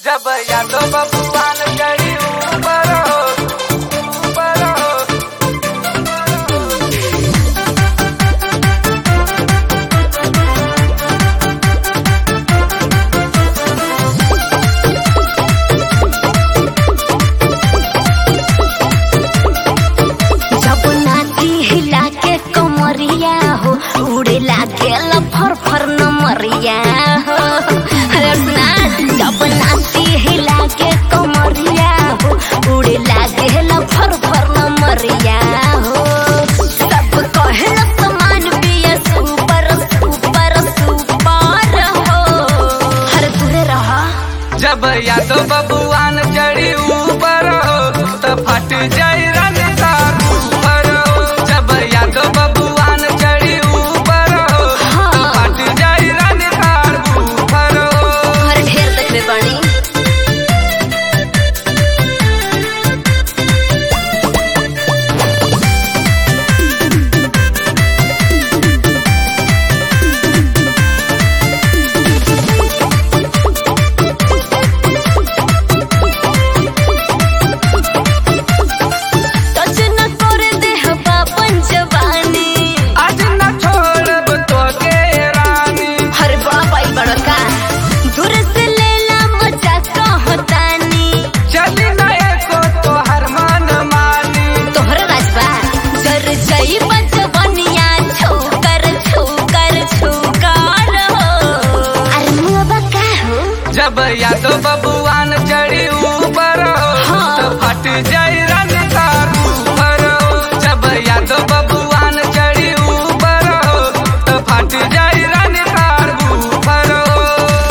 जब यादो बबुआन करी ऊपर हो ऊपर हो जब नाची हिला के कमरिया हो उड़े लागे फर फर नमरिया हो अरे सुना जब नाची हिला के कमरिया हो उड़े लागे फर फर नमरिया हो सब कहे समान बिया सुपर सुपर सुपर हो हर तुरे रहा जब यादो बबुआन चढ़ी ऊपर हो तो फट जाई रन तार ऊपर हो जब यादो बबुआन चढ़ी ऊपर हो तो फट जाई रन तार ऊपर हो हर ढेर देखले बानी टच न करे देह बापन जवानी आज न छोड़ब तो के रानी हर बाप आई बड़का दूर से लेला मजा कहतानी चली न एको तो हर मन मानी तोहर राजबा जर जई बचवनिया छोकर छोकर छोकर हो अरे मुआ का हो जब यादो बबुआन चढ़ी ऊपर हो हाँ। तो फट जाई रन तार ऊपर हो जब यादो बबुआन चढ़ी ऊपर हो तो फट जाई रन तार ऊपर हो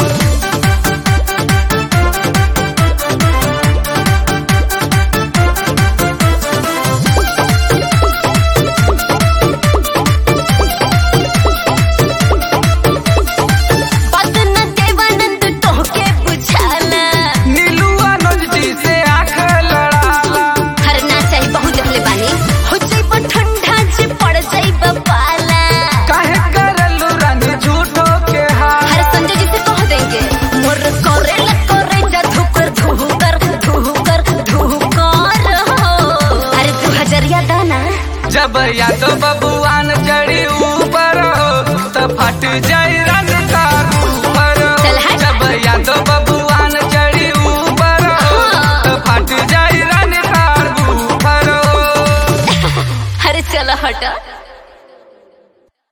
बात न देवानंद तोहके बुझाला नीलू अनुज जी से आंख लड़ाला हर ना चाही बहुत देखले बानी हो जाई पर ठंडा जे पड़ जाई पाला काहे करलू रन झूठो के हाल हर संजय जी से कह देंगे मोर करे ल करे जा धुकर धुकर धुकर धुकर हो अरे तू हजरिया दाना जब यादो बबुआन चढ़ी ऊपर हो तो फट जाई रन तार ऊपर हो चल हट। जब यादो बबुआन चढ़ी ऊपर हो हाँ। तो फट जाई रन तार ऊपर हो अरे चलो हटा